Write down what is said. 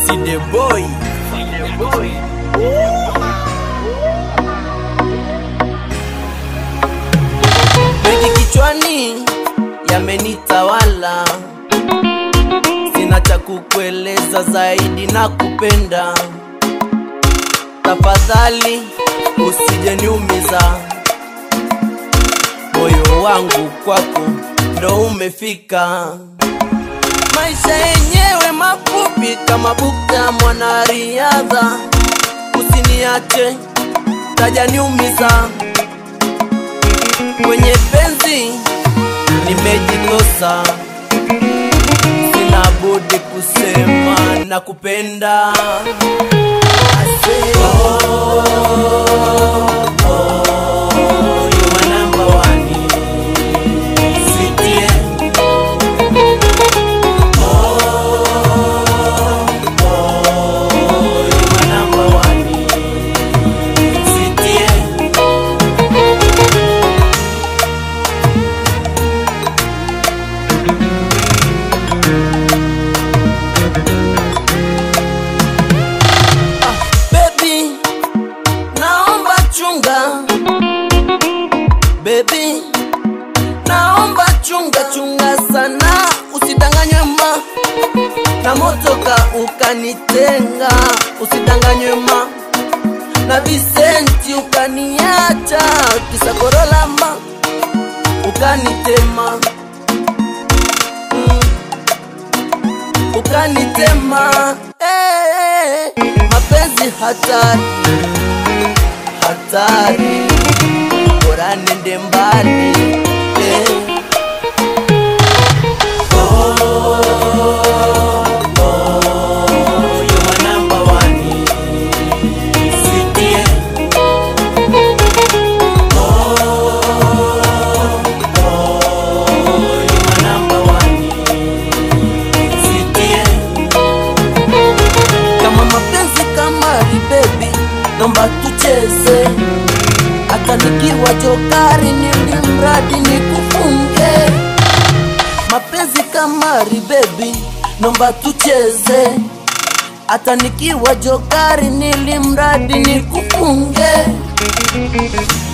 Side boy. Mengi kichwani yamenitawala, sina cha kukueleza zaidi na kupenda. Tafadhali usije niumiza, moyo wangu kwako ndo umefika. Maisha yenyewe mafupi kama bukta mwanariadha, usiniache tajaniumiza kwenye penzi nimejikosa, sina budi kusema na kupenda. I say, oh, oh, you are number one. Sweetie. Baby, naomba chunga. Baby, naomba chunga chunga sana, usidanganywe ma na motoka ukanitenga, usidanganywe ma na Visenti ukaniacha, kisa Korola ma ukanitema mm, ukanitema eh, mapenzi hatari hatari, bora nende mbali eh. Oh, you are number one, sweetie. kama mapenzi kama ribebi, nomba tucheze, hata nikiwa jokari, nili mradi nikufunge. Mapenzi kama ribebi, nomba tucheze, hata nikiwa jokari, nili mradi nikufunge.